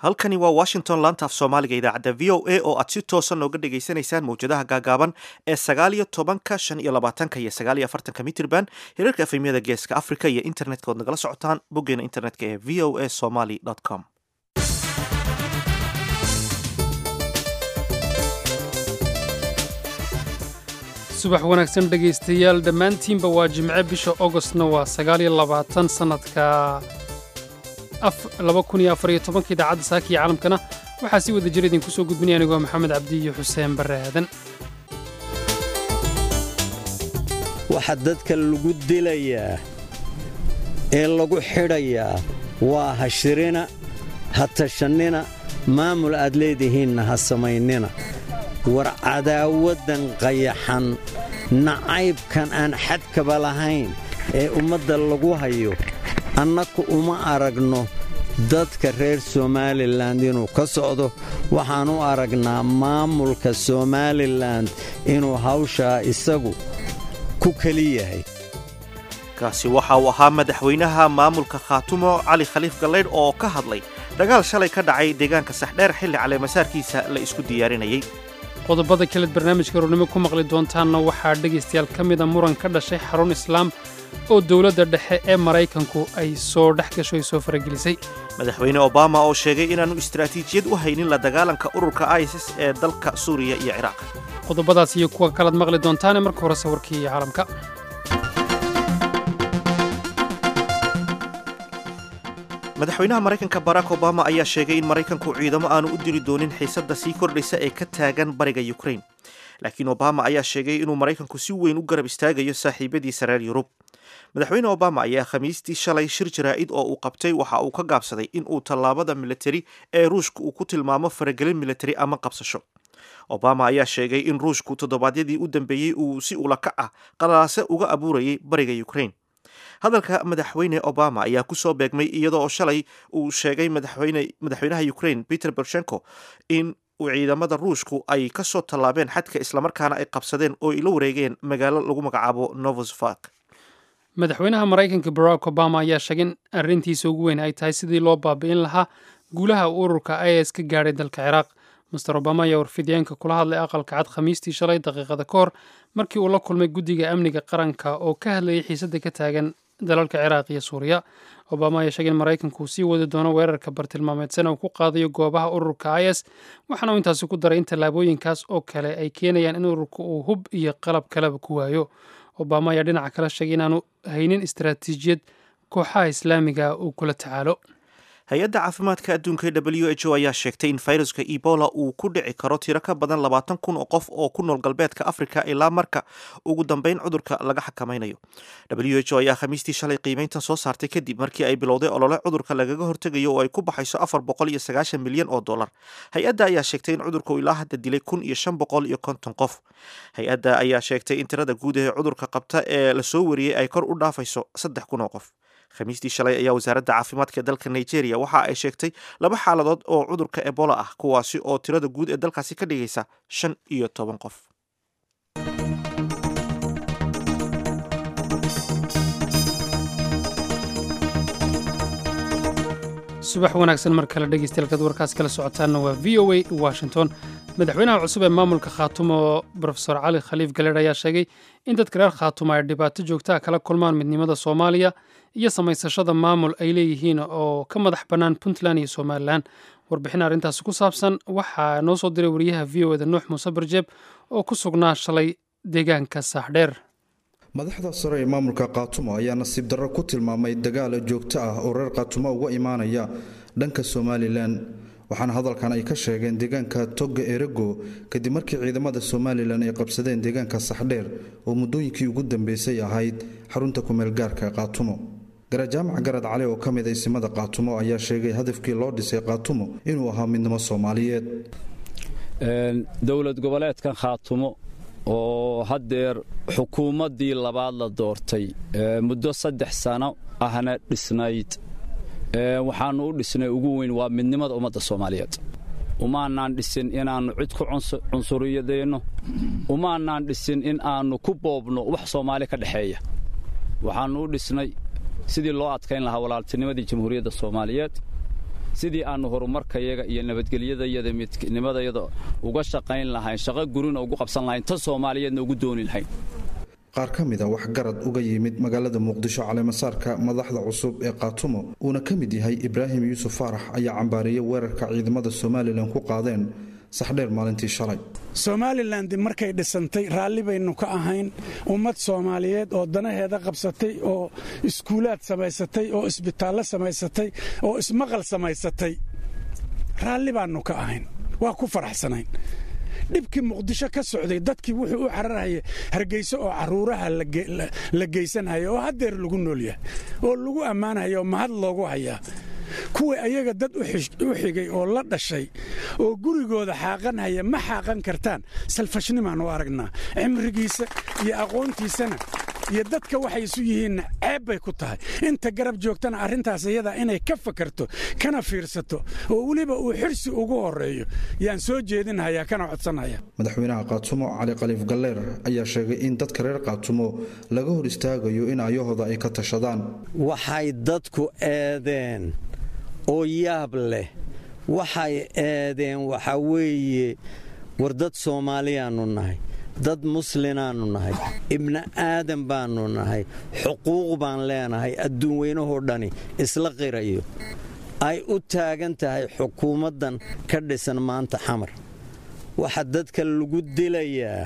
halkani waa washington laanta af soomaaliga idaacadda v o a oo aad si toosan nooga dhagaysanaysaan mawjadaha gaagaaban ee sagaal iyo tobanka shan iyo labaatanka iyo sagaal iyo afartanka mitrban hirarka efemyada geeska africa iyo internetka ood nagala socotaan boggeena internetka ee v o a somaly com subax wanaagsan dhegaystayaal dhammaantiinba waa jimce bisha ogostna waa sagaaliyo labaatan sannadka laba kun iyo afar iyo tobanka idaacadda saakiya caalamkana waxaa si wada jir idinku soo gudbinaya anigoo maxamed cabdi iyo xuseen barre aadan waxa dadka lagu dilayaa ee lagu xidhayaa waa ha shirina ha tashannina maamul aad leedihiinna ha samaynina war cadaawaddan qayaxan nacaybkan aan xadkaba lahayn ee ummadda lagu hayo annaku uma aragno dadka reer somalilan inuu ka socdo waxaan u aragnaa maamulka somalilan inuu hawshaa isagu ku keli yahay kaasi waxa uu ahaa madaxweynaha maamulka khaatumo cali khaliif gallaydh oo ka hadlay dagaal shalay ka dhacay deegaanka saxdheer xilli caleemasaarkiisa la isku diyaarinayay qodobada kaleed barnaamijka roornimo ku maqli doontaanna waxaa dhegaystayaal ka mida muran ka dhashay xarun islaam oo dowladda dhexe ee maraykanku ay soo dhex gasho ay soo faragelisay madaxweyne obama oo sheegay inaanu istaraatiijiyad u haynin la dagaalanka ururka isis ee dalka suuriya iyo ciraaq qodobadaas iyo kuwa kalaad maqli doontaane marka hore sawirkii iyo caalamka madaxweynaha maraykanka barack obama ayaa sheegay in maraykanku ciidamo aanu u diri doonin xiisadda sii kordhaysa ee ka taagan bariga ukrain laakiin obama ayaa sheegay inuu maraykanku si weyn u garab istaagayo saaxiibadiisa reer yurub madaxweyne obama ayaa khamiistii shalay shir jaraa'id oo uu qabtay waxa uu ka gaabsaday in uu tallaabada militari ee ruushka uu ku tilmaamo faragelin militari ama qabsasho obama ayaa sheegay in ruushku toddobaadyadii u dambeeyey uu si ulakac ah qalaase uga abuurayay bariga ukrain hadalka madaxweyne obama ayaa ku soo beegmay iyadoo shalay uu sheegay madaxweynaha ukrain peter bershenko in ciidamada ruushku ay ka soo tallaabeen xadka islamarkaana ay qabsadeen oo ay la wareegeen magaalo lagu magacaabo novosvark madaxweynaha maraykanka barack obama ayaa sheegay in arrintiisa ugu weyn ay tahay sidii loo baabi'in lahaa guulaha ururka is ka gaadhay dalka ciraaq master obama ayaa warfidyaenka kula hadlay aqalka cad khamiistii shalay daqiiqada ka hor markii uu la kulmay guddiga amniga qaranka oo ka hadlayay xiisadda ka taagan dalalka ciraaq iyo suuriya obama ayaa sheegay in maraykanku uu sii wadi doono weerarka bartilmaameedsana uu ku qaadayo goobaha ururka is waxaana uu intaasi ku daray in tallaabooyinkaas oo kale ay keenayaan in ururka uu hub iyo qalab kaleba ku waayo obama ayaa dhinaca kale sheegay inaanu haynin istaraatiijiyad kooxaha islaamiga uu kula tacaalo hay-adda caafimaadka adduunka w h o ayaa sheegtay in fayruska ebola uu ku dhici karo tiro ka badan labaatan kun oo qof oo ku nool galbeedka africa ilaa marka ugu dambeyn cudurka laga xakamaynayo w h o ayaa khamiistii shalay qiimeyntan soo saartay kadib markii ay bilowday olole cudurka lagaga hortegayo oo ay ku baxayso afar boqol iyo sagaashan milyan oo dollar hay-adda ayaa sheegtay in cudurka uu ilaa hadda dilay kun iyo shan boqol iyo konton qof hay-adda ayaa sheegtay in tirada guud ee cudurka qabta ee lasoo wariyey ay kor u dhaafayso saddex kun oo qof khamiistii shalay ayaa wasaaradda caafimaadka dalka nigeria waxa ay sheegtay laba xaaladood oo cudurka ebola ah kuwaasi oo tirada guud ee dalkaasi ka dhigaysa shan iyo toban qof subax wanaagsan mar kale dhegeystayaal warkaas kala socotaanna waa v o a washington madaxweynaha cusub ee maamulka khaatumo rofesor cali khaliif galeedh ayaa sheegay in dadka reer khaatumo ay dhibaato joogtaa kala kulmaan midnimada soomaaliya iyo samaysashada maamul ay leeyihiin oo ka madax bannaan puntland iyo somalilan warbixin arrintaasi ku saabsan waxaa noo soo diray wariyaha v o eda nuux muuse barjeeb oo ku sugnaa shalay deegaanka saaxdheer madaxda sare ee maamulka kaatumo ayaa nasiib darro ku tilmaamay dagaal joogto ah oo reer kaatumo uga imaanaya dhanka somalilan waxaana hadalkan ay ka sheegeen deegaanka togga erego kadib markii ciidamada somalilan ay qabsadeen deegaanka saxdheer oo muddooyinkii ugu dambeysay ahayd xarunta kumeelgaarka kaatumo garajaamac garad cali oo ka mid aysimada kaatumo ayaa sheegay hadafkii loo dhisay kaatumo inuu ahaa midnimo soomaaliyeed dowlad goboleedkan khaatumo oo haddeer xukuumaddii labaad la doortay muddo saddex sano ahna dhisnayd waxaannu u dhisnay ugu weyn waa midnimada ummadda soomaaliyeed umaanaan dhisin inaannu cid ku cunsuriyadeenno umaanaan dhisin in aannu ku boobno wax soomaali ka dhexeeya waxaannu u dhisnay sidii loo adkayn lahaa walaaltinimadii jamhuuriyadda soomaaliyeed sidii aannu horumarkayaga iyo nabadgelyadayada midnimadayada uga shaqayn lahayn shaqo gurina ugu qabsan lahayn ta soomaaliyeedna ugu dooni lahayn qaar ka mid a waxgarad uga yimid magaalada muqdisho caleemasaarka madaxda cusub ee kaatumo uuna ka mid yahay ibraahim yuusuf faarax ayaa cambaariyey weerarka ciidamada somalilan ku qaadeen saxdheer maalintii shalay somalilan markay dhisantay raalli baynu ka ahayn ummad soomaaliyeed oo danaheeda qabsatay oo iskuulaad samaysatay oo isbitaallo samaysatay oo ismaqal samaysatay raalli baannu ka ahayn waa ku faraxsanayn dhibkii muqdisho ka socday dadkii wuxuu u cararhaya hargeyso oo caruuraha la geysanhaya oo haddeer lagu nool yahay oo lagu ammaanhaya oo mahad loogu hayaa kuwii ayaga dad u xigay oo la dhashay oo gurigooda xaaqanhaya ma xaaqan kartaan salfashnimaan u aragnaa cimrigiisa iyo aqoontiisana iyo dadka waxay isu yihiinna ceeb bay ku tahay inta garab joogtana arrintaas iyadaa inay ka fakarto kana fiirsato oo weliba uu xirsi ugu horreeyo yaan soo jeedinhayaa kana codsanhaya madaxweynaha kaatumo cali khaliif galleer ayaa sheegay in dadka reer kaatumo laga hor istaagayo in ayahooda ay ka tashadaan waxay dadku eedeen oo yaab leh waxay eedeen waxaa weeye war dad soomaaliyaannu nahay dad muslinaannu nahay ibni aadan baannu nahay xuquuq baan leenahay adduun weynahoo dhani isla qirayo ay u taagan tahay xukuumaddan ka dhisan maanta xamar waxa dadka lagu dilayaa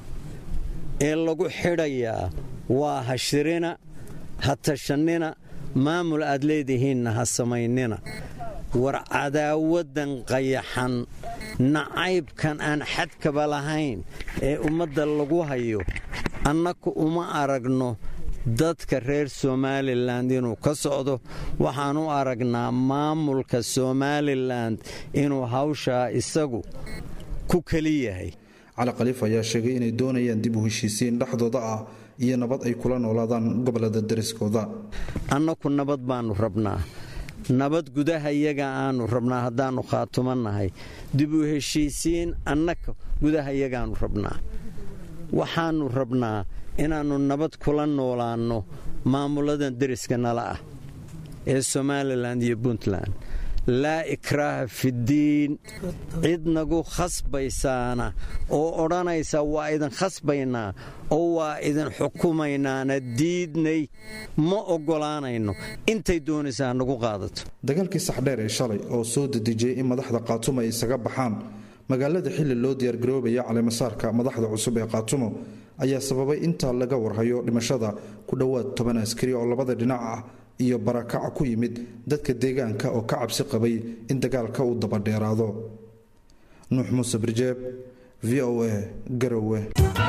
ee lagu xidhayaa waa ha shirina ha tashannina maamul aad leedihiinna ha samaynina war cadaawaddan qayaxan nacaybkan aan xadkaba lahayn ee ummadda lagu hayo annaku uma aragno dadka reer somalilan inuu ka socdo waxaan u aragnaa maamulka somalilan inuu hawshaa isagu ku keli yahay cali khaliif ayaa sheegay inay doonayaan dib u heshiisiin dhexdooda ah iyo nabad ay kula noolaadaan gobolada dariskooda annaku nabad baannu rabnaa nabad gudaha iyaga aannu rabnaa haddaannu khaatumannahay dib u heshiisiin annaka gudaha iyagaannu rabnaa waxaannu rabnaa inaannu nabad kula noolaanno maamuladan deriska nala ah ee somalilan iyo puntland laa ikraaha fiddiin cid nagu khasbaysaana oo odhanaysa waa idin khasbaynaa oo waa idin xukumaynaana diidnay ma oggolaanayno intay doonaysaa nagu qaadato dagaalkii saxdheer ee shalay oo soo dedejiyey in madaxda kaatumo ay isaga baxaan magaalada xilli loo diyaargaroobaya caleemasaarka madaxda cusub ee kaatumo ayaa sababay intaa laga warhayo dhimashada ku dhowaad toban askari oo labada dhinac ah iyo barakaca ku yimid dadka deegaanka oo ka cabsi qabay in dagaalka uu dabadheeraado nuux muuse birjeeb v o a garowe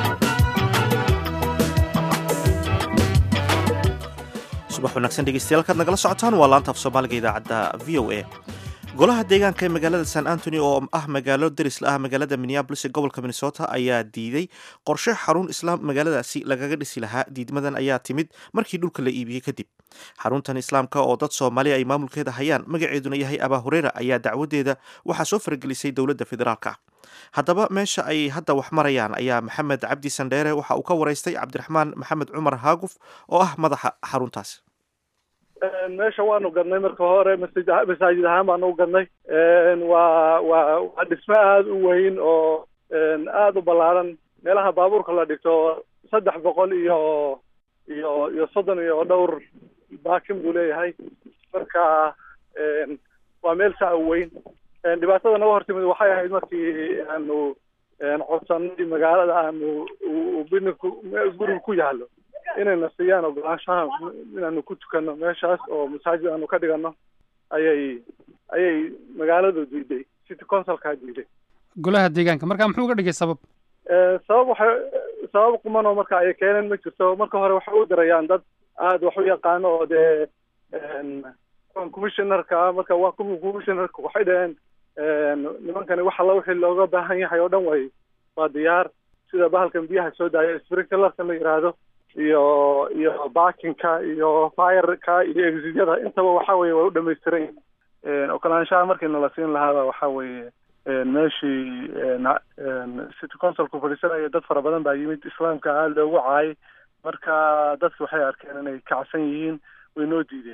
subax wanaagsan dhegeystayaal kaad nagala socotaan waa laanta af soomaaliga idaacadda v o a golaha deegaanka ee magaalada san antony oo ah magaalo deris la ah magaalada minneabolis ee gobolka minnesota ayaa diiday qorshe xarun islaam magaaladaasi lagaga dhisi lahaa diidmadan ayaa timid markii dhulka la iibiyey kadib xaruntan islaamka oo dad soomaaliya ay maamulkeeda hayaan magaceeduna yahay abaa hureera ayaa dacwadeeda waxaa soo faragelisay dowladda federaalka haddaba meesha ay hadda wax marayaan ayaa maxamed cabdi sandheere waxa uu ka waraystay cabdiraxmaan maxamed cumar haaguf oo ah madaxa xaruntaas meesha waanu gadnay marka hore masaajid ahaan baanu u gadnay waa waa waa dhismo aada u weyn oo aada u ballaaran meelaha baabuurka la dhigto saddex boqol iyo iyo iyo soddon iyo dhowr baakin buu leeyahay marka waa meel saa u weyn dhibaatada naga hortimid waxay ahayd markii aanu codsanay magaalada aanu bininku guriga ku yaallo inayna siiyaan ogolaanshaha inaanu ku tukano meeshaas oo masaajid aanu ka dhigano ayay ayay magaaladu diiday city councilkaa diiday golaha deegaanka marka muxuu uga dhigay sabab sabab waxay sabab qumanoo marka ay keeneen ma jirto marka hore waxay u dirayaan dad aada wax u yaqaano oo dee commissionerka marka waa commissionerka waxay dhaheen nimankani wax alla wixii looga baahan yahay oo dhan way waa diyaar sida bahalkan biyaha soo daaya sprinklerka la yidhaahdo iyo iyo baakinka iyo fireka iyo exidyada intaba waxa weye way u dhamaystiran yihin okolaanshaha markii nala siin lahaaba waxa weeye meeshii city councilku fadhiisanaya dad fara badan baa yimid islaamka aada loogu caayay marka dadki waxay arkeen inay kacsan yihiin way noo diideen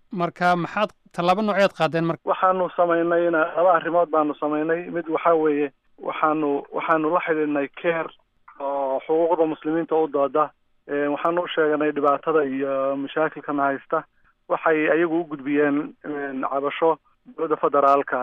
marka maxaad tallaabo nooceed qaadeen marka waxaanu samaynay ina laba arrimood baanu samaynay mid waxaa weeye waxaanu waxaanu la xidhiidhnay care oo xuquuqda muslimiinta u dooda waxaanu u sheeganay dhibaatada iyo mashaakilkana haysta waxay ayagu u gudbiyeen cabasho dowladda federaalka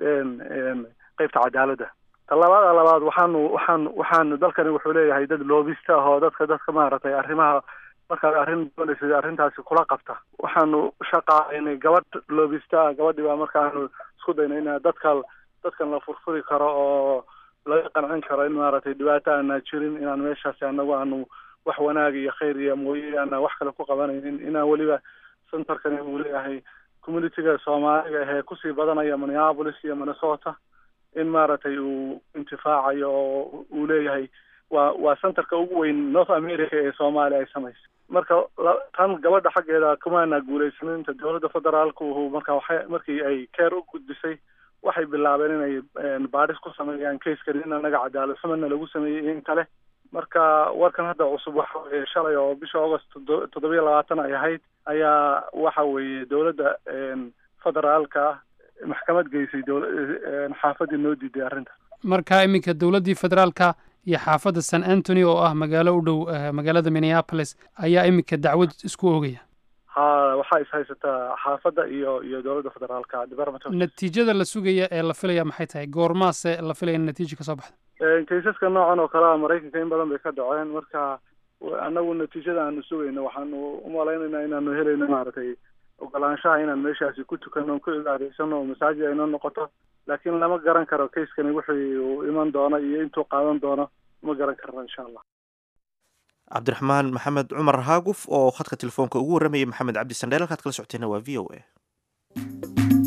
qeybta cadaaladda tallaabada labaad waxaanu waxaanu waxaanu dalkani wuxuu leeyahay dad loobista ah oo dadka dadka maaragtay arrimaha markaad arrin doonaysa arrintaasi kula qabta waxaanu shaqaaynay gabadh loobista ah gabadhii baa markaanu isku daynay ina dadka dadkan la furfuri karo oo laga qancin karo in maaragtay dhibaato aanaa jirin inaan meeshaasi anagu aanu wax wanaag iyo khayr iyo mooye aanaa wax kale ku qabanaynin inaan weliba centerkani uu leeyahay communitiga soomaaliga ahee kusii badanaya minneapolis iyo minnesota in maaragtay uu intifaacayo oo uu leeyahay waa waa centerka ugu weyn north america ee soomaaliya ay samaysa marka tan gabadha xaggeeda kumaana guulaysanin inta dowladda federaalku marka waxay markii ay care u gudbisay waxay bilaabeen inay baadhis ku sameeyaan kaskani in anaga cadaalad xumana lagu sameeyey in kale marka warkan hadda cusub waxa weeye shalay oo bisha august toddobiyo labaatan ay ahayd ayaa waxa weeye dowladda federaalka maxkamad geysay xaafadii noo diiday arrinta marka iminka dowladdii federaalka iyo xaafadda san antony oo ah magaalo u dhow magaalada minneapolis ayaa iminka dacwad isku ogaya ha waxaa is haysataa xaafadda iyo iyo dowladda federaalka department natiijada la sugaya ee la filaya maxay tahay goormaase la filaya in natiija kasoo baxda kaysaska noocan oo kale a maraykanka in badan bay ka dhaceen marka anagu natiijada aanu sugayno waxaanu umalaynaynaa inaanu helayno maaragtay ogolaanshaha inaan meeshaasi ku tukano ku cibaadaysano oo masaajid aynoo noqoto laakiin lama garan karo kayskani wuxuu uu iman doono iyo intuu qaadan doono ma garan karno insha allah cabdiraxmaan maxamed cumar haaguf oo khadka telefoonka ugu warramayay maxamed cabdi sandheel halkaad kala socoteenna waa v o a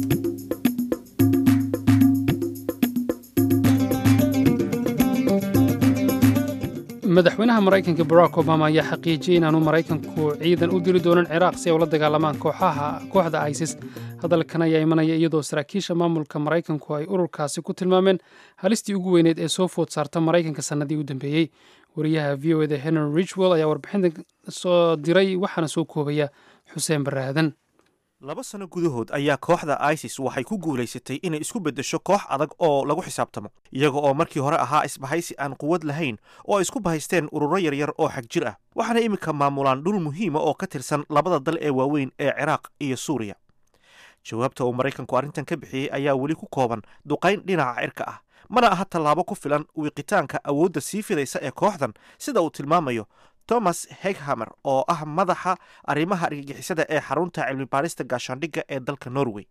madaxweynaha maraykanka barack obama ayaa xaqiijiyey inaanu maraykanku ciidan u diri doonin ciraaq si ay ula dagaalamaan kooxaha kooxda isis hadalkan ayaa imanaya iyadoo saraakiisha maamulka maraykanku ay ururkaasi ku tilmaameen halistii ugu weyneed ee soo food saarta maraykanka sannadii u dambeeyey wariyaha v o eda henry richwell ayaa warbixinta soo diray waxaana soo koobaya xuseen baraadan laba sano gudahood ayaa kooxda isis waxay ku guulaysatay inay isku beddesho koox adag oo lagu xisaabtamo iyaga oo markii hore ahaa isbahaysi aan quwad lahayn oo ay isku bahaysteen ururo yaryar oo xag jir ah waxaana iminka maamulaan dhul muhiima oo ka tirsan labada dal ee waaweyn ee ciraaq iyo suuriya jawaabta uu maraykanku arrintan ka bixiyey ayaa weli ku kooban duqayn dhinaca cirka ah mana aha tallaabo ku filan wiiqitaanka awoodda sii fidaysa ee kooxdan sida uu tilmaamayo thomas heghamer oo ah madaxa arrimaha argagixisada ee xarunta cilmi baarista gaashaandhigga ee dalka norway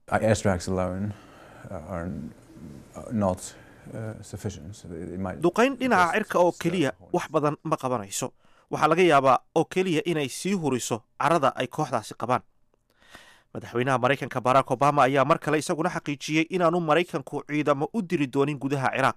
duqayn dhinaca cirka oo keliya wax badan ma qabanayso waxaa laga yaabaa oo keliya inay sii huriso carada ay kooxdaasi qabaan madaxweynaha maraykanka barack obama ayaa mar kale isaguna xaqiijiyey inaanu maraykanku ciidamo u diri doonin gudaha ciraaq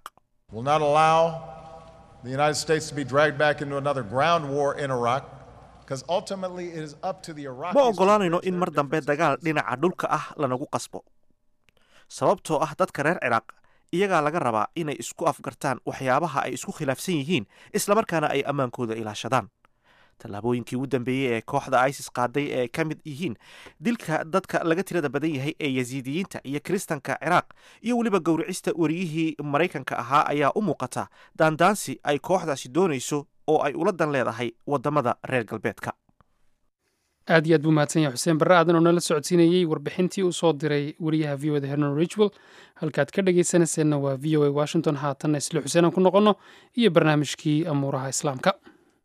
the United States to be dragged back into another ground war in Iraq because ultimately it is up to the Iraqis. ma ogolaanayno in mar dambe dagaal dhinaca dhulka ah lanagu qasbo sababtoo ah dadka reer ciraaq iyagaa laga rabaa inay isku afgartaan waxyaabaha ay isku khilaafsan yihiin islamarkaana ay ammaankooda ilaashadaan tallaabooyinkii ugu dambeeyey ee kooxda isis qaaday ee ka mid yihiin dilka dadka laga tirada badan yahay ee yasiidiyiinta iyo kiristanka ciraaq iyo weliba gowricista wariyihii maraykanka ahaa ayaa u muuqata daandaansi ay kooxdaasi doonayso oo ay ula dan leedahay waddamada reer galbeedka aad iyo aad buu mahadsan yahay xuseen barre aadan oo nala socodsiinayey warbixintii uu soo diray wariyaha v o da henry richwell halkaad ka dhagaysanayseena waa v o a washington haatanna isla xuseen aan ku noqonno iyo barnaamijkii amuuraha islaamka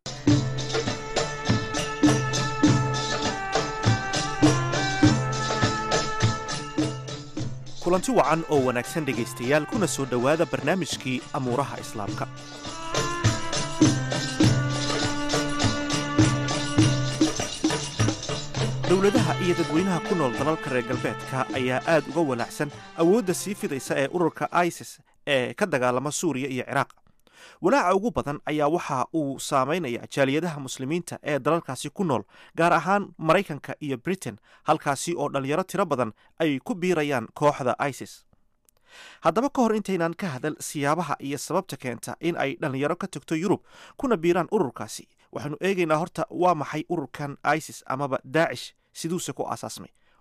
kulanti wacan oo wanaagsan dhegaystayaal kuna soo dhowaada barnaamijkii amuuraha islaamka dowladaha iyo dadweynaha ku nool dalalka reer galbeedka ayaa aad uga walaacsan awoodda sii fidaysa ee ururka isis ee ka dagaalama suuriya iyo ciraaq walaaca ugu badan ayaa waxa uu saamaynaya jaaliyadaha muslimiinta ee dalalkaasi ku nool gaar ahaan maraykanka iyo britain halkaasi oo dhallinyaro tiro badan ay ku biirayaan kooxda isis haddaba ka hor intaynaan ka hadal siyaabaha iyo sababta keenta in ay dhallinyaro ka tagto yurub kuna biiraan ururkaasi waxaanu eegaynaa horta waa maxay ururkan isis amaba daacish siduuse ku aasaasmay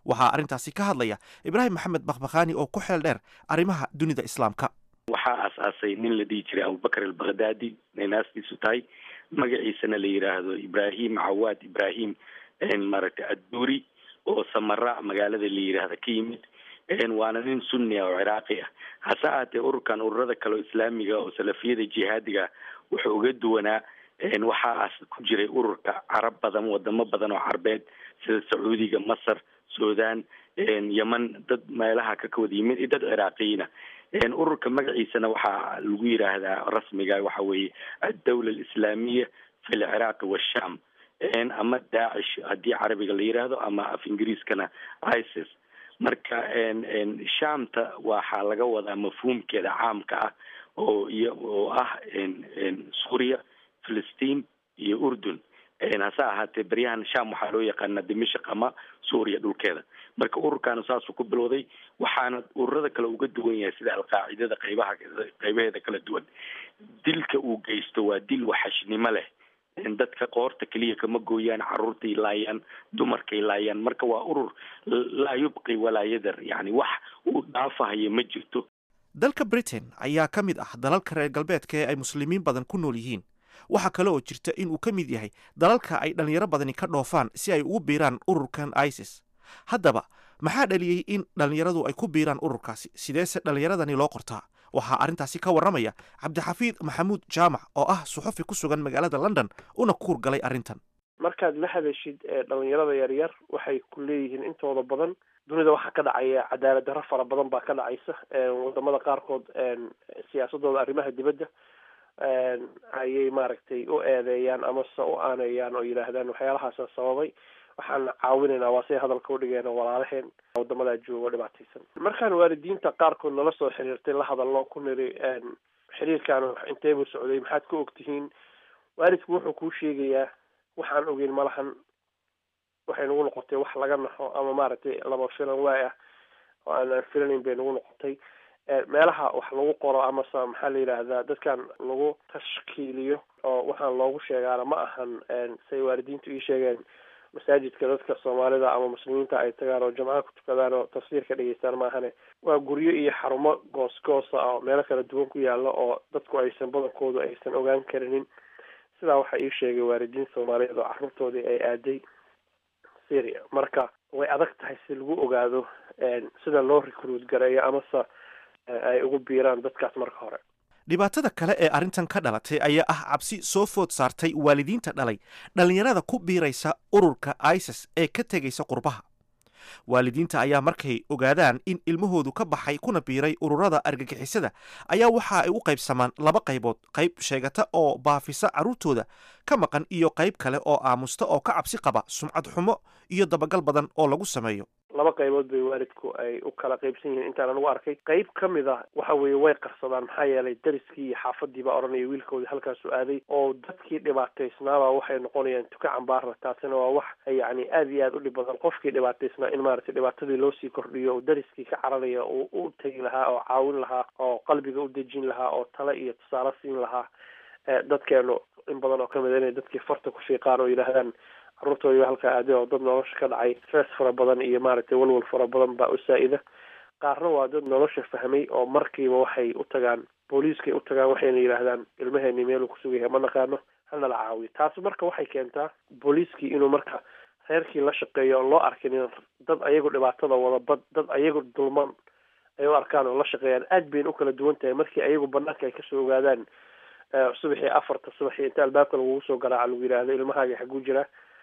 waxaa arrintaasi ka hadlaya ibraahim maxamed bakhbakhaani oo ku xeel dheer arrimaha dunida islaamka waxaa aasaasay nin la dhihi jiray abubakar albakhdadi ay naastiisu tahay magaciisana la yidhaahdo ibraahim cawaad ibraahim maaragtay adduuri oo samara magaalada la yidhaahda ka yimid waana nin sunni ah oo ciraaqi ah hase ahaatee ururkan ururada kale oo islaamiga oo salafiyada jihaadiga wuxuu uga duwanaa waxaas ku jiray ururka carab badan wadamo badan oo carbeed sida sacuudiga masar sudan yeman dad meelaha ka kawada yimid iyo dad ciraaqiyiina ururka magaciisana waxaa lagu yidhaahdaa rasmiga waxa weeye addawla alislaamiya fi lciraaqi washam ama daacish haddii carabiga la yidhaahdo ama af ingiriiskana isis marka shamta waxaa laga wadaa mafhuumkeeda caamka ah oo iyo oo ah suuriya filistiin iyo urdun hase ahaatee beryahan sham waxaa loo yaqaanaa dimashik ama suuriya dhulkeeda marka ururkaana saasuu ku bilowday waxaana ururada kale uga duwan yahay sida alqaacidada qaybaha qaybaheeda kala duwan dilka uu geysto waa dil waxashnimo leh dadka qoorta keliya kama gooyaan caruurtay laayaan dumarkay laayaan marka waa urur laa yubqi walaa yadar yani wax uu dhaafahayo ma jirto dalka britain ayaa ka mid ah dalalka reer galbeedka ee ay muslimiin badan ku nool yihiin waxaa kale oo jirta in uu ka mid yahay dalalka ay dhallinyaro badani ka dhoofaan si ay ugu biiraan ururkan isis haddaba maxaa dhaliyey in dhallinyaradu ay ku biiraan ururkaasi sideese dhallinyaradani loo qortaa waxaa arrintaasi ka warramaya cabdixafiid maxamuud jaamac oo ah suxufi ku sugan magaalada london una kuur galay arrintan markaad la hadashid dhalinyarada yaryar waxay ku leeyihiin intooda badan dunida waxaa ka dhacaya cadaalad darro fara badan baa ka dhacaysa wadamada qaarkood siyaasadooda arrimaha dibadda ayay maaragtay u eedeeyaan amase u aaneeyaan oo yidhaahdaan waxyaalahaasa sababay waxaan caawinaynaa waa say hadalka udhigeena walaalaheen wadamadaa joogo dhibaataysan markaan waalidiinta qaarkood nala soo xiriirtay la hadalno ku niri xiriirkaan inteebuu socday maxaad ka ogtihiin waalidku wuxuu kuu sheegayaa waxaan ogeyn malahan waxay nagu noqotay wax laga naxo ama maaragtay laba filan waay ah oo aanaan filanayn bay nagu noqotay meelaha wax lagu qoro amase maxaa la yidhaahdaa dadkan lagu tashkiiliyo oo waxaan loogu sheegaana ma ahan say waalidiintu ii sheegeen masaajidka dadka soomaalida ama muslimiinta ay tagaan oo jamcaha ku tukadaan oo tafsiir ka dhegeystaan maahane waa guryo iyo xarumo goos-goosa ah oo meelo kala duwan ku yaala oo dadku aysan badankoodu aysan ogaan karinin sidaa waxaa ii sheegay waalidiin soomaaliyeed oo carruurtoodii ay aaday syria marka way adag tahay si lagu ogaado sida loo recruit gareeyo amase ay ugu biiraan dadkaas marka hore dhibaatada kale ee arrintan ka dhalatay ayaa ah cabsi soo food saartay waalidiinta dhalay dhallinyarada ku biiraysa ururka isis ee ka tegaysa qurbaha waalidiinta ayaa markay ogaadaan in ilmahoodu ka baxay kuna biiray ururada argagixisada ayaa waxa ay u qaybsamaan laba qaybood qayb sheegata oo baafisa carruurtooda ka maqan iyo qayb kale oo aamusta oo ka cabsi qaba sumcad xumo iyo dabagal badan oo lagu sameeyo laba qaybood bay waalidku ay u kala qaybsan yihiin intaan anigu arkay qayb ka mid a waxa weeye way qarsadaan maxaa yeelay dariskii iyo xaafadii baa odhanaya wiilkoodii halkaasu aaday oo dadkii dhibaataysnaaba waxay noqonayaan tuka cambaarna taasina waa wax yacni aada iyo aada u dhib badan qofkii dhibaataysnaa in maaragtay dhibaatadii loo sii kordhiyo oo dariskii ka cararaya uu u tegi lahaa oo caawin lahaa oo qalbiga u dejin lahaa oo tale iyo tusaale siin lahaa dadkeenu in badan oo kamid a inay dadkii farta ku fiiqaan oo yidhaahdaan carruurtoodii halkaa aaday oo dad nolosha ka dhacay stress fara badan iyo maaragtay walwal fara badan baa u saa-ida qaarna waa dad nolosha fahmay oo markiiba waxay u tagaan booliiskay u tagaan waxayna yidhaahdaan ilmaheeni meeluu kusugayahay ma naqaano hanala caawiyo taasi marka waxay keentaa booliiskii inuu marka reerkii la shaqeeyo oon loo arkin in dad ayagu dhibaatada wada bad dad ayagu dulman ay u arkaan oo la shaqeeyaan aad bayna u kala duwan tahay markii ayagu banaanka ay kasoo ogaadaan subaxii afarta subaxii inta albaabka lagugu soo garaaca lagu yidhaahdo ilmahaaga xaguu jira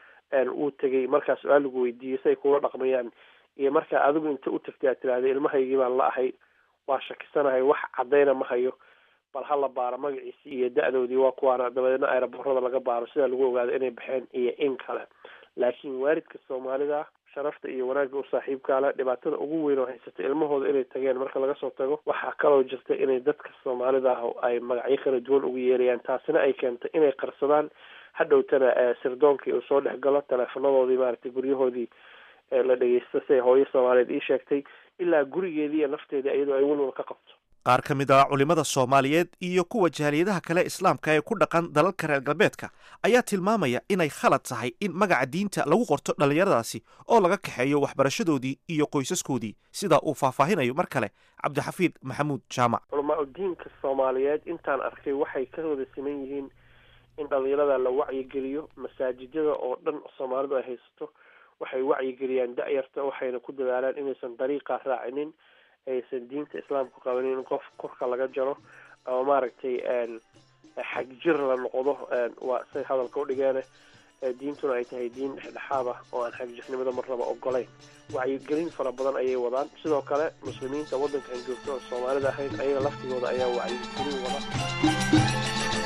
uu tegay markaa su-aal lagu weydiiyey si ay kula dhaqmayaan iyo markaa adigu inta u tagtay aad tiraahda ilmahaygii baan la ahay waa shakisanahay wax caddayna ma hayo bal ha la baaro magaciisi iyo da-doodii waa kuwaana dabadeedna aeroboorada laga baaro sidaa lagu ogaado inay baxeen iyo in kale laakiin waalidka soomaalida sharafta iyo wanaagga u saaxiibkaa leh dhibaatada ugu weyn oo haysata ilmahooda inay tageen marka laga soo tago waxaa kaloo jirta inay dadka soomaalida ah ay magacyo kala duwan ugu yeerayaan taasina ay keentay inay qarsadaan hadhowtana sirdoonkii uu soo dhex galo teleefonadoodii maaragtay guryahoodii la dhegeysta siay hooyo soomaaliyeed ii sheegtay ilaa gurigeedii iyo nafteedii iyadoo ay walwal ka qabto qaar ka mid ah culimmada soomaaliyeed iyo kuwa jaaliyadaha kale islaamka ee ku dhaqan dalalka reer galbeedka ayaa tilmaamaya inay khalad tahay in magaca diinta lagu qorto dhallinyaradaasi oo laga kaxeeyo waxbarashadoodii iyo qoysaskoodii sida uu faahfaahinayo mar kale cabdixafiid maxamuud jaamac culamaa diinka soomaaliyeed intaan arkay waxay ka wada siman yihiin in dhalinyarada la wacyigeliyo masaajidada oo dhan soomaalidu ay haysato waxay wacyigeliyaan da-yarta waxayna ku dadaalaan inaysan dariiqa raacinin aysan diinta islaamku qabanin in qof korka laga jaro ama maaragtay xagjir la noqdo waa say hadalka udhigeene diintuna ay tahay diin dhexdhexaad ah oo aan xagjirnimada marnaba ogolayn wacyigelin fara badan ayay wadaan sidoo kale muslimiinta waddankan joogta oo soomaalida ahayn ayaga laftigooda ayaa wacyigelin wada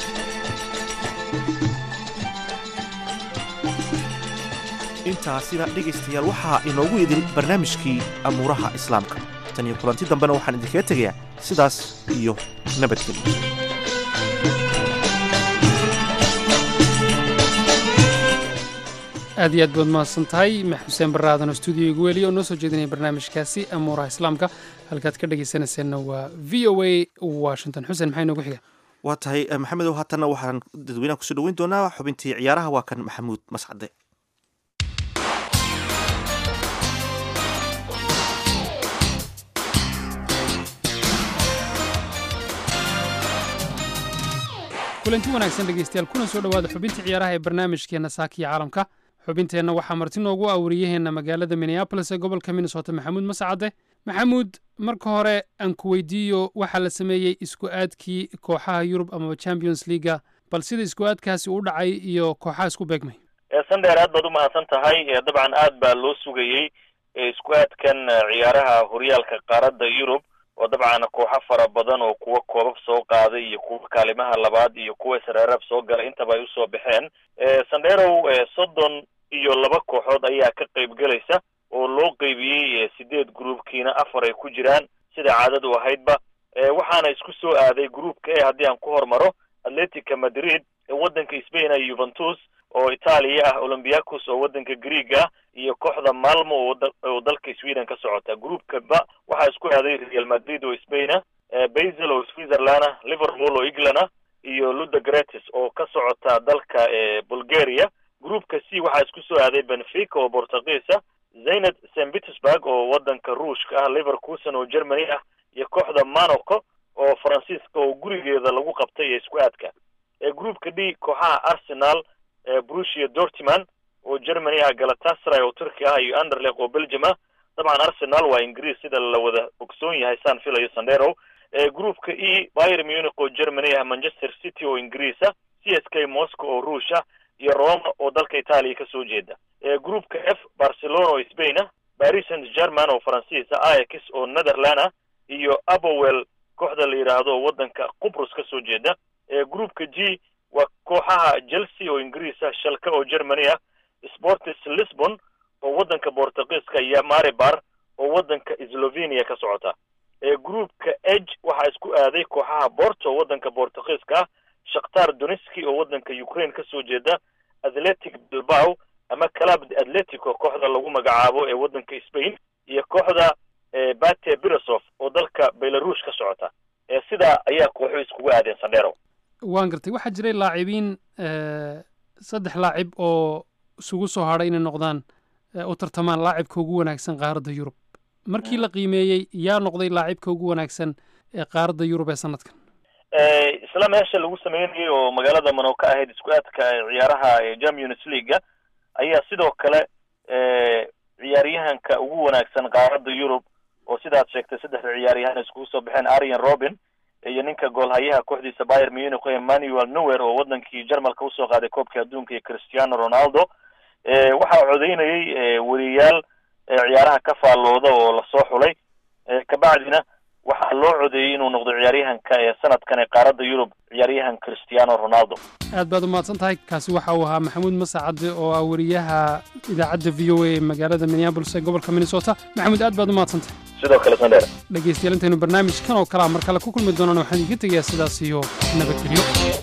intaasina dhegaystayaal waxaa inoogu idin barnaamijkii amuuraha islaamka tan iyo kulanti dambena waxaan idinkaga tegayaa sidaas iyo nabadgelyo aad iyo aad baad mahadsan tahay xuseen barre aadan oo stuudiyo igu weliya oo noo soo jeedinaya barnaamijkaasi amuuraha islaamka halkaad ka dhegaysanayseena waa v o a washington xuseen maxaa inoogu xiga waa tahay maxamedow haatanna waxaan dadweynaha kusoo dhoweyn doonaa xubintii ciyaaraha waa kan maxamuud mascade kulanti wanaagsan dhegaystayaal kuna soo dhowaada xubintii ciyaaraha ee barnaamijkeenna saakiya caalamka xubinteenna waxaa marti noogu awriyaheenna magaalada minneabolis ee gobolka minnesota maxamuud mascade maxamuud marka hore aan ku weydiiyo waxaa la sameeyey isku aadkii kooxaha yurub amaba champions leaga bal sida isku aadkaasi u dhacay iyo kooxaha isku beegmay sandheer aad baad u mahadsan tahay dabcan aad baa loo sugayey isku aadkan ciyaaraha horyaalka qaaradda yurub oo dabcan kooxo fara badan oo kuwa koobab soo qaaday iyo kuwa kaalimaha labaad iyo kuwa sreerab soo galay intaba ay usoo baxeen sandherow soddon iyo laba kooxood ayaa ka qayb gelaysa oo loo qeybiyey sideed groupkiina afar ay ku jiraan sida caadadu ahaydba waxaana isku soo aaday groupka e haddii aan ku hormaro atletica madrid waddanka spain iyo juventus oo itaaliya ah olymbiacos oo waddanka greeg ah iyo kooxda malmo oo dalka sweden ka socota groupka ba waxaa isku aaday real madrid oo spain ah basel oo switzerland ah liverpool oo england ah iyo ludogretis oo ka socota dalka bulgaria groupka c waxaa isku soo aaday benfica oo portugiis ah zaynad st petersburg oo waddanka ruushka ah liverkuson oo germany ah iyo kooxda monaco oo faransiiska oo gurigeeda lagu qabtay ee isku aadka groupka d kooxaha arsenal brusia dortman oo germany ah galatasaray oo turki ah iyo anderleq oo belgium ah dabcan arsenal waa ingiriis sida la wada ogsoon yahay saan filayo sandero groupka e byr munich oo germany ah manchester city oo ingiriis ah c s k moscow oo ruush ah iyo roma oo dalka itaaliya kasoo jeeda groupka f barcelona oo spain ah paris saint german oo faransiis ah ayax oo netherland ah iyo abowell kooxda la yidhaahdo oo waddanka qubrus kasoo jeeda groupka g waa kooxaha chelsea oo ingiriis ah shalka oo germany ah sportis lisbon oo waddanka bortugiiska iyo maribar oo waddanka slovenia ka socota groupka ege waxaa isku aaday kooxaha borto waddanka bortugiiska ah shakhtar doneski oo waddanka ukraine kasoo jeeda athletic bilbao ama club atletico kooxda lagu magacaabo ee waddanka spain iyo kooxda bate birasov oo dalka belarush ka socota sidaa ayaa kooxu iskugu aadeen sandero waan gartay waxaa jiray laacibiin saddex laacib oo isugu soo hadhay inay noqdaan u tartamaan laacibka ugu wanaagsan qaaradda yurub markii la qiimeeyey yaa noqday laacibka ugu wanaagsan ee qaaradda yurub ee sanadkan isla meesha lagu sameynayay oo magaalada mano ka ahayd isku aadka ciyaaraha champions leaga ayaa sidoo kale ciyaaryahanka ugu wanaagsan qaaradda yurub oo sidaad sheegtay saddexda ciyaaryahan iskugu soo baxeen arian robin iyo ninka goolhayaha kooxdiisa bayer munich emmanuel newer oo waddankii jarmalka usoo qaaday koobkii adduunka iyo cristiano ronaldo waxaa codeynayay weriyaal ciyaaraha ka faallooda oo lasoo xulay kabacdina waxaa loo codeeyey inuu noqdo ciyaaryahanka ee sanadkan ee qaaradda yurub ciyaaryahan cristiano ronaldo aad baad u mahadsan tahay kaasi waxa uu ahaa maxamuud masacade oo ah weriyaha idaacadda v o a ee magaalada minneabolis ee gobolka minnesota maxamuud aad baad u mahadsan tahay sidoo kale sandheer dhegaystayaal intaynu barnaamijkan oo kalea mar kale ku kulmi doonaan waxaan idiga tegayaa sidaas iyo nabadgelyo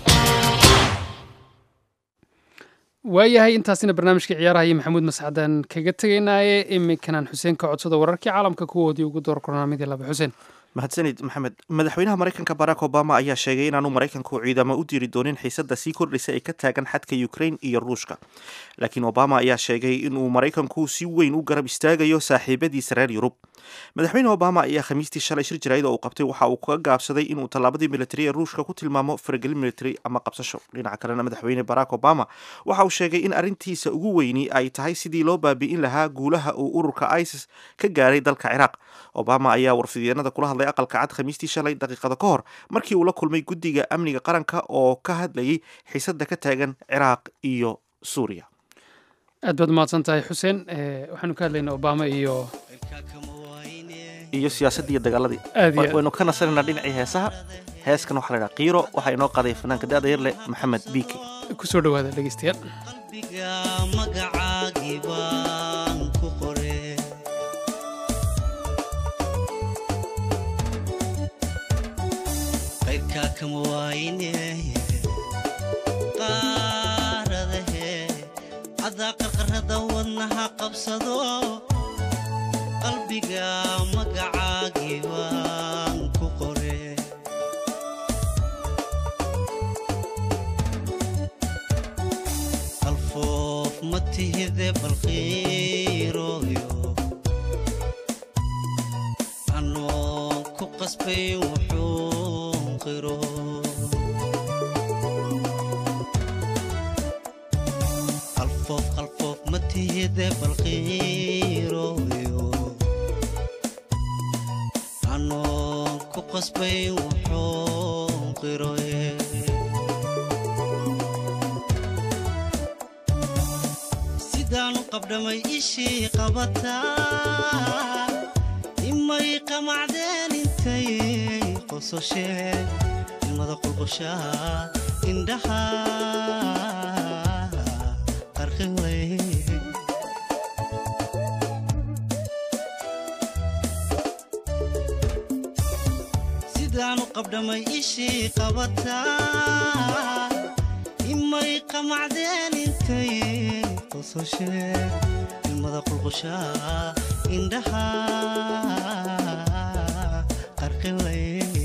waayahay intaasina barnaamijka ciyaaraha iyo maxamuud mascadaan kaga tegaynaaye iminkanaan xuseen ka codsada wararkii caalamka kuwoodii ugu door kornaamidii laba xuseen mahadsanid maxamed madaxweynaha maraykanka barack obama ayaa sheegay inaanu maraykanku ciidamo u diri doonin xiisada sii kordhaysa ee ka taagan xadka ukraine iyo ruushka laakiin obama ayaa sheegay inuu maraykanku si weyn u garab istaagayo saaxiibadiisa reer yurub madaxweyne obama ayaa khamiistii shalay shir jaraa'id oo uu qabtay waxa uu kaga gaabsaday inuu tallaabadii militari ee ruushka ku tilmaamo faragelin militari ama qabsasho dhinaca kalena madaxweyne barack obama waxa uu sheegay in arrintiisa ugu weyni ay tahay sidii loo baabi'in lahaa guulaha uu ururka isis ka gaaray dalka ciraaq obama ayaa warfidyeennada kula hadlay aqalka cad khamiistii shalay daqiiqada ka hor markii uu la kulmay guddiga amniga qaranka oo ka hadlayay xiisada ka taagan ciraaq iyo suuriya aad baad mahadsan tahay xuseen waxaanu ka hadlaynaa obama iyo iyo siyaasadii iyo dagaaladii Aad iyo aad. waynu ka nasanaynaa dhinacii heesaha heeskan waxaa la idhaha qiiro waxaa inoo qaaday fanaanka da-da yar leh maxamed biike kusoo dhawaada dhegeystayaal magacaagii baan ku qore qayrkaa kama waayne qaaradahe cadaa qarqarada wadnaha qabsado qalbiga magacaagii baan ku qore qalfoof ma tihide balqiirooyo anoon ku qasbay wuxuu qiro qalfoof qalfoof ma tihide balqiirooyo anoon ku qasbay wuxuu qiroye sidaanu qabdhamay ishii qabataa imay qamacdeen intay qososheen ilmada qulqushaa indhaha qarqi way sidaanu qabdhamay ishii qabataa imay qamacdeen intay qososheen ilmada qulqushaa indhaha qarqilay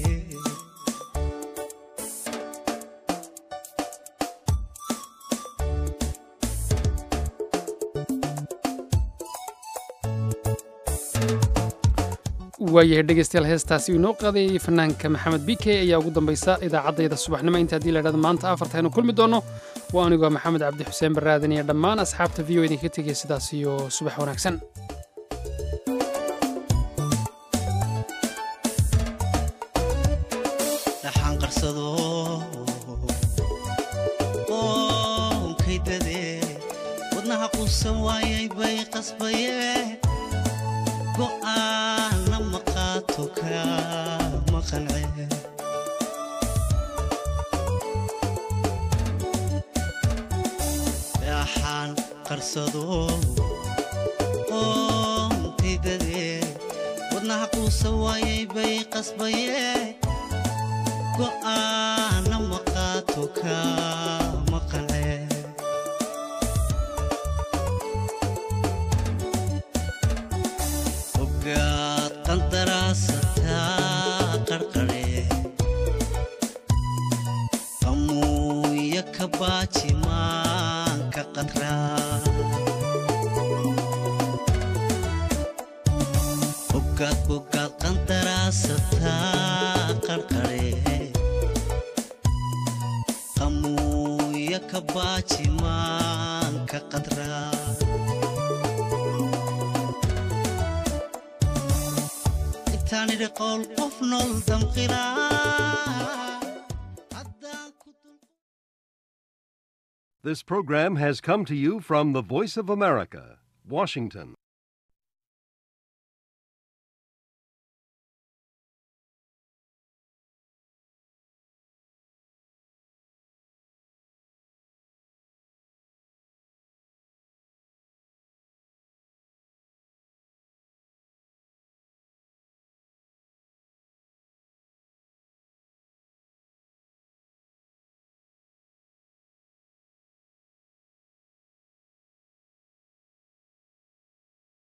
waayahay dhegeystayaal heestaasi uu inoo qaadayay fanaanka maxamed bike ayaa ugu dambaysa idaacaddayda subaxnimo inta haddii la idhahdo maanta afarta aynu kulmi doonno waa anigoo maxamed cabdi xuseen baraadan iyo dhammaan asxaabta v o idinka tegaya sidaas iyo subax wanaagsan dhaxaan qarsado qoonkaydade wadnaha quusan waayay bay qasbaye go'aana ma qaato kama qance dhaxaan qarsado qoonkaydade wadnaha quusan waayay bay qasbaye go'aana ma qaato kama qance ogaad qandaraasataa qarqare qamuuya ka baaji maanka qadraa ogaad ogaad qandaraasataa qarqare qamuuya ka baaji maanka qadraa intaan idhi qowl qof nool damqilaa This program has come to you from the Voice of America, Washington.